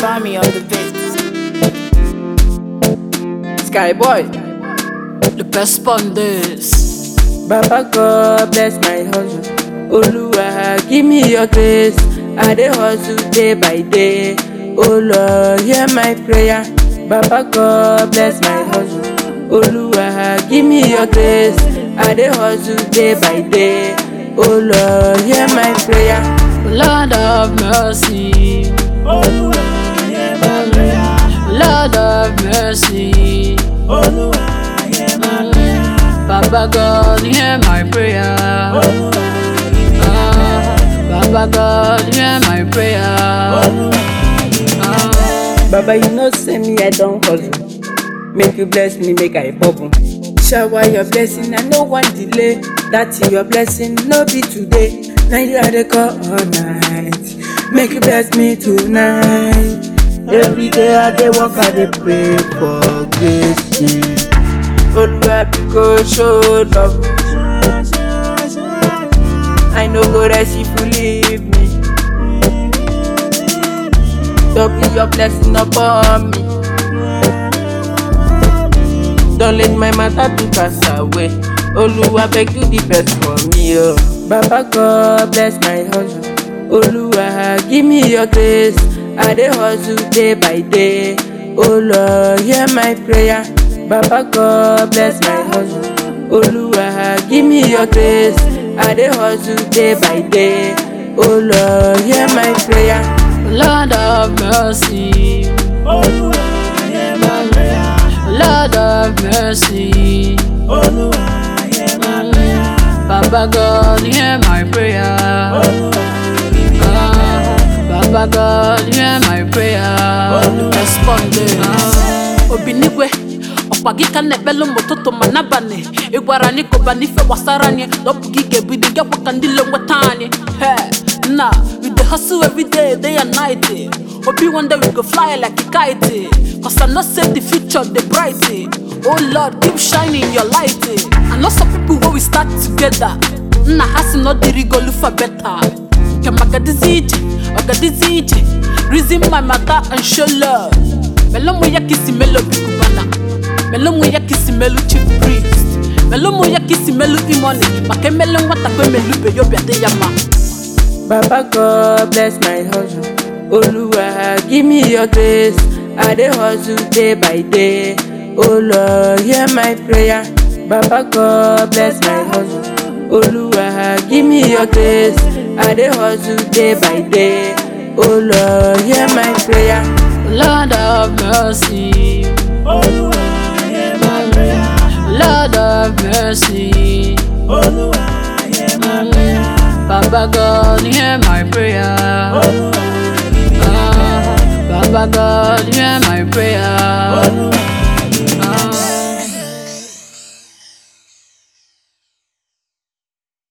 Bami on the beat. Skyboy. Le best sponders. Baba God bless my hustle. Oluwa give me your grace. I dey hustle day by day. Oh Lord, hear my prayer. Baba God bless my hustle. Oluwa give me your grace. I dey hustle day by day. Oh Lord, hear my prayer. Lord of mercy. Olúwa hear my prayer. Lord of mercy. Olúwa hear my prayer. Baba God, hear my prayer. Olúwa Ah, Baba God, hear my prayer. Ah. Baba, you know say me I don hustle. Make you bless me, make I bubble. Shower your blessing, I no wan delay. That your blessing no be today. Now you are the call all night. Make you bless me tonight. Every day I dey work, I dey pray for grace. Oluwa go show love. I no go rest if you leave me. Double your blessing upon me. Don't let my matter to pass away. Oluwa beg you the best for me, oh. Baba God bless my hustle. Oluwa give me your grace. I dey hustle day by day. Oh Lord, hear my prayer. Baba God bless my hustle. Oluwa give me your grace. I dey hustle day by day. Oh Lord, hear my prayer. Lord of mercy. Olúwa hear my prayer. Lord of mercy. Olúwa hear my prayer. Baba God, hear my prayer. Olúwa Ah, Baba God, hear my prayer. Responded. Obinigwe ọkwa gị ka na-ekpelu m ụtụtụ ma n'abalị ị gwara anyị kụba n'ife gbasara anyị na ọ bụ gị ga-ebido gakwa ka ndị le nweta anyị Hey, nna we dey hustle every day day and night obi one day we go fly like a kite cause i know say the future dey bright oh lord keep shining your light i know some people wey we start together nna ha si na ọ dịrịgo lufa beta nke magadizi ije ọgadizi ije reason my matter and show love melomu ya kisi melo bikubana melomu ya kisi melu chief priest melomu ya kisi melu imoni maka emele nwata kwe melube yobi ade ya ma Baba God bless my hustle. Oluwa give me your grace. I dey hustle day by day. Oh Lord, hear my prayer. Baba God bless my hustle. Oluwa give me your grace. I dey hustle day by day. Oh Lord, hear my prayer. Lord of mercy Olúwa hear my prayer. Lord of mercy Olúwa hear my prayer. Baba God hear my prayer Olúwa Ah, Baba God hear my prayer